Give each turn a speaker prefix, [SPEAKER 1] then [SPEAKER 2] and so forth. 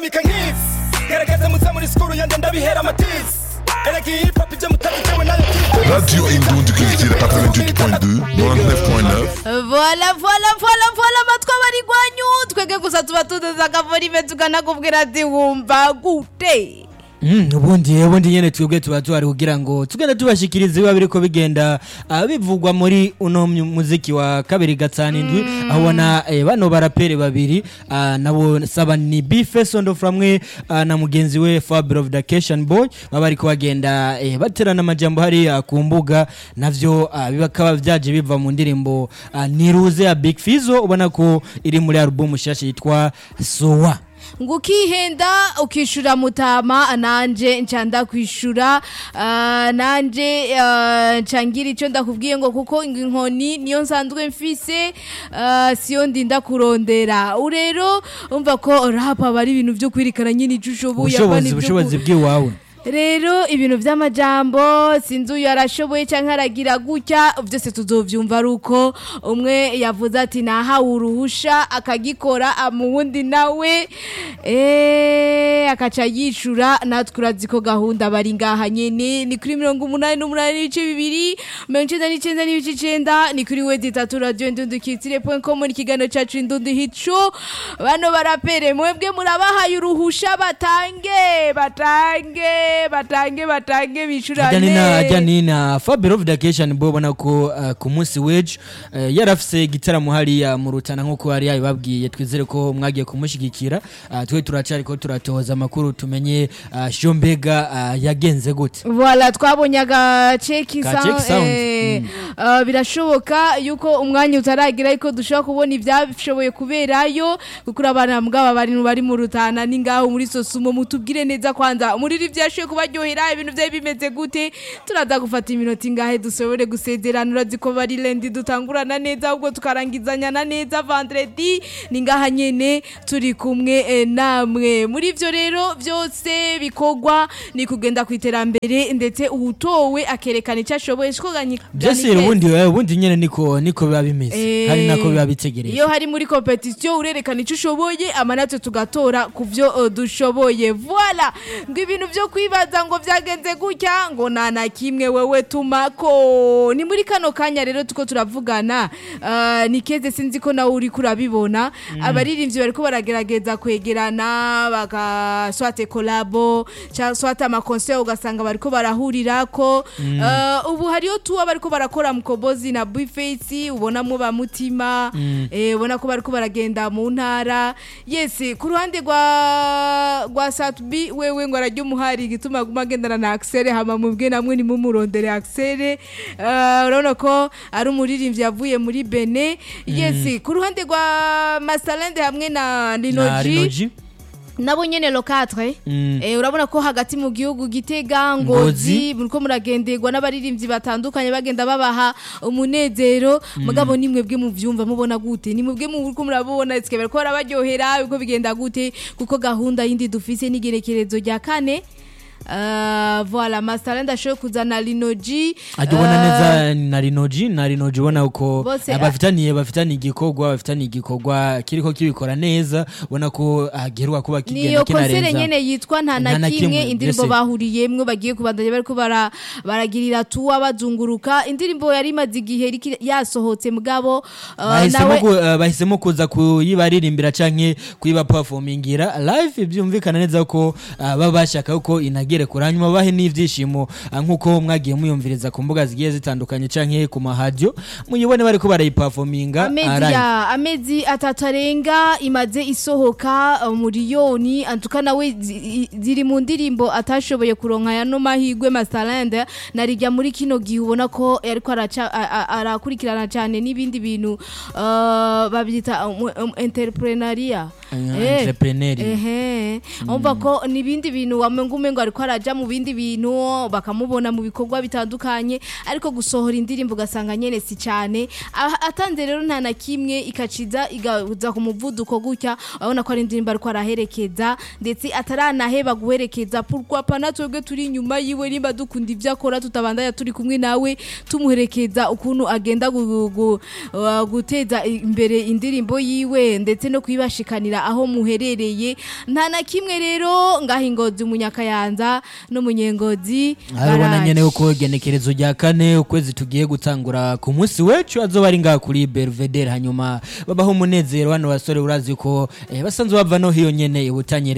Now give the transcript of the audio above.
[SPEAKER 1] ndabika nk'isi gerageza muze muri sikuru yanjye ndabihera amatizi erega iyi hip hop ibyo mutabigewe nayo
[SPEAKER 2] Radio Indon du Culture 88.2, 99.9.
[SPEAKER 3] vola vola vola vola amatwi aba ari gwanyu twebwe gusa tuba tudeze akavorime tukanakubwira ati wumva gute
[SPEAKER 4] Mm, ubundi ubundi nyene twebwe tuba tuhari kugira ngo tugende tubashikiriza biba biriko bigenda ah, bivugwa muri uno mu- muziki wa kabiri gatanu indwi aho ubona eh, bano barapere babiri ah, nabo saba ni bife sondo framwe ah, na mugenzi we Fabio of Vacation Boy baba bariko bagenda eh, baterana amajambo hariya ku mbuga navyo ah, bikaba vyaje biva mu ndirimbo ah, niruze ya Big Fizzo ubona ko iri muri album shasha yitwa Sowa
[SPEAKER 3] ngo ukihenda ukishura mutama nanje nca ndakwishura ah, nanje ah, nca ngira icyo ndakubwiye ngo kuko inkoni niyo nsanzwe mfise ah, siyo ndinda kurondera urero umva ko rapa aba ari ibintu byo kwirikana nyine icyo ushoboye apa
[SPEAKER 4] ubushobozi
[SPEAKER 3] n'ibyo
[SPEAKER 4] ubushobozi
[SPEAKER 3] ku-
[SPEAKER 4] bw'iwawe
[SPEAKER 3] rero ibintu by'amajambo sinzi uyu arashoboye cyangwa aragira gutya byose tuzobyumva ari uko umwe yavuze ati nahawe uruhusha akagikora ah, mu wundi nawe eee akaca yishura natwe urazi ko gahunda bari ngaha nyine ni kuri mirongo umunani n'umunani n'ibice bibiri mirongo icyenda n'icyenda n'ibice icyenda ni kuri wedi itatu radiyo ndundukitire point com ni ikiganiro cyacu indundi hico bano barapere mwebwe murabahaye uruhusha batange batange batange batange
[SPEAKER 4] ajya ni na ajya
[SPEAKER 3] bishurane
[SPEAKER 4] ni na Fabio of Vacation Boy ubona ko uh, ku munsi w'ejo uh, yarafise igitaramo hariya mu rutana nk'uko yari yabibabwiye twizere ko mwagiye kumushyigikira uh, twe turacari ko turatoza amakuru tumenye uh, sho mbega uh, yagenze gute
[SPEAKER 3] Voilà twabonye agace
[SPEAKER 4] Ka
[SPEAKER 3] kisa
[SPEAKER 4] check sound.
[SPEAKER 3] eh,
[SPEAKER 4] Mm.
[SPEAKER 3] uh, birashoboka yuko umwanya utaragira ariko dushobora kubona ibyashoboye kuberayo kuko urabana mbwaba bari bari mu rutana ni ngaho muri sosumo mutubwire neza kwanza muri iri byashoboye kubaryohera ibintu byari bimeze gute turaza gufata iminota ingahe dushobore gusezerana urazi ko bari lendi dutangurana neza ahubwo tukarangizanya na neza vendredi ni ngaha nyene turi kumwe eh, namwe muri ivyo rero byose bikorwa ni kugenda ku iterambere ndetse uwutowe akerekana icyo ashoboye siko ganyi
[SPEAKER 4] byose rero ubundi eh, ubundi nyene niko niko biba bimeze hari nako biba bitegereje
[SPEAKER 3] iyo hari muri competition urerekana icyo ushoboye ama natwe tugatora ku byo uh, dushoboye voila ngo ibintu byo kwibaza ngo byagenze gutya ngo nta na kimwe wewe tumako ni muri kano kanya rero tuko turavugana uh, ni keze sinzi ko nawe uri kurabibona abaririmbyi bariko baragerageza kwegerana bagaswate kolabo cyangwa swate amakonseri ugasanga bariko barahurirako uh, ubu hariyo tuwa bariko barakora mukobozi na bifesi ubonamo ba mutima eh, ubona ko bariko baragenda mu ntara yes ku ruhande rwa rwa satubi wewe ngo arajya umuhari igituma aguma agendana na Axel hama mubwe namwe nimumurondere Axel uh, urabona ko ari umuririmbyi yavuye muri Bene yes ku ruhande rwa Masalende hamwe na
[SPEAKER 4] na
[SPEAKER 3] Linoji
[SPEAKER 4] Rinoji
[SPEAKER 3] nabo nyene lokatre
[SPEAKER 4] Mm.
[SPEAKER 3] eh, urabona ko hagati mu gihugu gitega ngozi muriko muragenderwa n'abaririmbyi batandukanye bagenda babaha umunezero mugabo ni mwebwe muvyumva mubona gute ni mwebwe muriko murabona tske bariko barabaryohera uko bigenda gute kuko gahunda yindi dufise n'igerekerezo rya kane Uh, voilà masterland ashoboye kuzana linoji
[SPEAKER 4] ajya ubona neza na Rinoji na Rinoji ubona uko
[SPEAKER 3] Bose,
[SPEAKER 4] eh,
[SPEAKER 3] ah,
[SPEAKER 4] bafitaniye bafitaniye igikorwa bafitaniye igikorwa kiriko kibikora neza ubona ko agerwa kuba kigenda
[SPEAKER 3] niyo konsere
[SPEAKER 4] kinarenza
[SPEAKER 3] nyene yitwa nta na
[SPEAKER 4] Nta na
[SPEAKER 3] kimwe
[SPEAKER 4] kimwe,
[SPEAKER 3] indirimbo
[SPEAKER 4] mbese.
[SPEAKER 3] bahuriyemwo bagiye kubandanya bariko bara- baragirira tuwa bazunguruka indirimbo yari imaze igihe iriko yasohotse mugabo uh,
[SPEAKER 4] bahisemo
[SPEAKER 3] nawe
[SPEAKER 4] ku- eh, bahisemo kuza kuyibaririmbira canke kuyiba performingira live byumvikana neza ko eh, baba bashaka ko inagere kure hanyuma bahe n'ivyishimo eh, nk'uko mwagiye muyumviriza ku mbuga zigiye zitandukanye canke ku mahadiyo muyibone bariko barayiperforminga
[SPEAKER 3] amezi
[SPEAKER 4] ah, live.
[SPEAKER 3] ya amezi atatu arenga imaze isohoka uh, miliyoni antuka nawe zi- i- ziri mu ndirimbo atashoboye kuronka yano mahigwe masalende narijya muri kino gihe ubona ko ariko araca- a- a- arakurikirana cyane n'ibindi bintu uh, babyita um, um, entrepreneuria
[SPEAKER 4] Eh,
[SPEAKER 3] Eh,
[SPEAKER 4] entrepreneur.
[SPEAKER 3] ehe umva ko n'ibindi bintu wamenga umengo ariko araja mu bindi bintu bakamubona mu bikorwa bitandukanye ariko gusohora indirimbo ugasanga nyene si cyane Ah, atanze rero nta na kimwe ikaciza igaza ku muvuduko gutya urabona ko ari indirimbo ariko araherekeza ndetse ataranaheba guherekeza pourquoi pas natwebwe turi inyuma yiwe nimba dukunda ibyo akora tutabandanya turi kumwe nawe tumuherekeza ukuntu agenda gu- gu- uh, guteza imbere indirimbo yiwe ndetse no kuyibashikanira aho muherereye nta na kimwe rero ngaho ingozi umunyakayanza n'umunyengozi
[SPEAKER 4] arabona
[SPEAKER 3] baraje.
[SPEAKER 4] nyene uko igenekerezo rya kane ukwezi tugiye gutangura ku munsi wecu azoba ari ngaha kuri Belvedere hanyuma babaho umunezero bano basore urazi ko eh, basanzwe bava no hiyo nyene ibutanye